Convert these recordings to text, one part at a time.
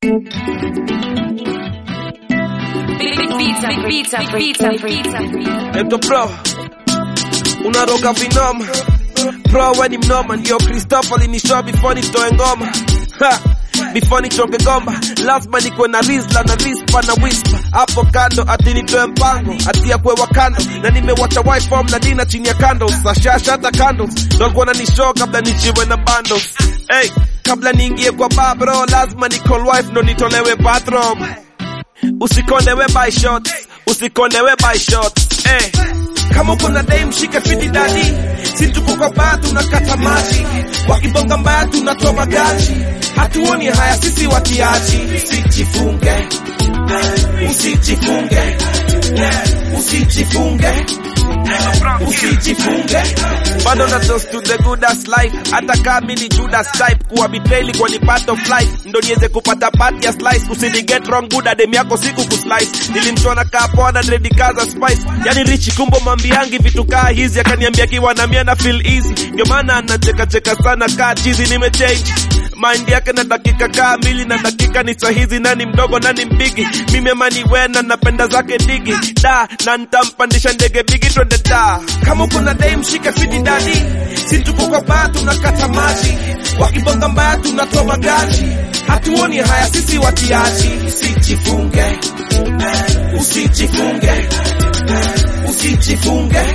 Pizza, pizza, pizza, pizza. Eto bro, unaroga vinoma bro, we ni mnoma, ndio Christopher alinishow before nitoe ngoma ha. Before nichoke gomba lazima nikuwe na rizla na rispa na whisper hapo kando, ati nitoe mpango ati ya kuwewa kando, na nimewacha wife na dina chini ya candles sashasha hata candles, ndo alikuwa nanishow kabla nichiwe na bundles hey, kabla niingie kwa bar bro, lazima ni call wife ndo nitolewe bathroom usikondewe by shots, usikondewe by shots eh. Kama uko na dame shike fiti dadi, si tuko kwa bar tunakata maji, wakibonga mbaya tunatoa magaji, hatuoni haya sisi watiaji. Usijifunge, usijifunge, usijifunge, usijifunge, bado na toast to the good as life, hata kama mimi ni Judas type, kuwa betrayal kwa ni part of life, ndo niweze kupata part ya slice, usini get wrong good adem yako siku kuslice, nilimchona kaa poa na dread kaza spice, yani rich kumbo mambiangi vitu kaa hizi, akaniambia kiwa na mia na feel easy, ndio maana anacheka cheka sana kaa chizi, nimechange mind yake na dakika kaa mbili na dakika ni sahizi, nani mdogo nani mpigi, mimi amani wena napenda zake digi da na ntampandisha ndege bigi twende da. Kama uko na dame shike fiti dadi, si tuko kwa bar tunakata maji, wakibonga mbaya tunatoa magaji, hatuoni haya sisi watiaji. Usijifunge, usijifunge, usijifunge,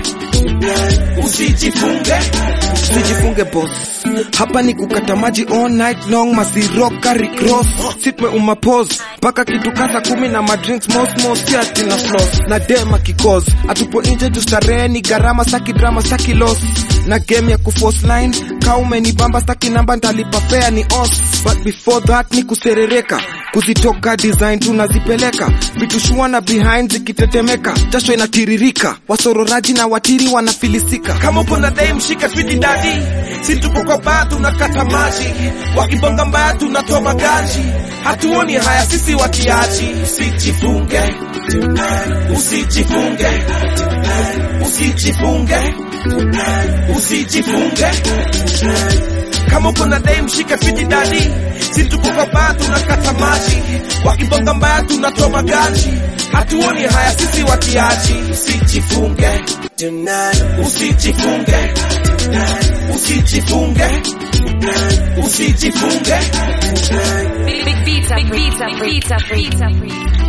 usijifunge, usijifunge boss hapa ni kukata maji all night long masiroka recross sitme umapos mpaka kitu kasa kumi na madrinks mosmos si ati na floss na dema kikos atupo nje tustarehe ni gharama saki drama saki loss na game ya kuforce line kaume ni bamba staki namba ntalipa fea ni os but before that ni kuserereka kuzitoka design tunazipeleka vitu shua na behind zikitetemeka jasho inatiririka wasororaji na watiri wanafilisika kama uko na dame shike fiti dadi, si tuko kwa bar tunakata maji, wakibonga mbaya tunatoa magaji, hatuoni haya sisi watiaji. Usijifunge, usijifunge, usijifunge, usijifunge. Kama uko na dame shike fiti dadi, si tuko kwa bar tunakata maji, wakibonga mbaya tunatoa magaji, hatuoni haya sisi watiaji. Usijifunge, usijifunge, usijifunge, usijifunge. Big pizza, big pizza, pizza, pizza.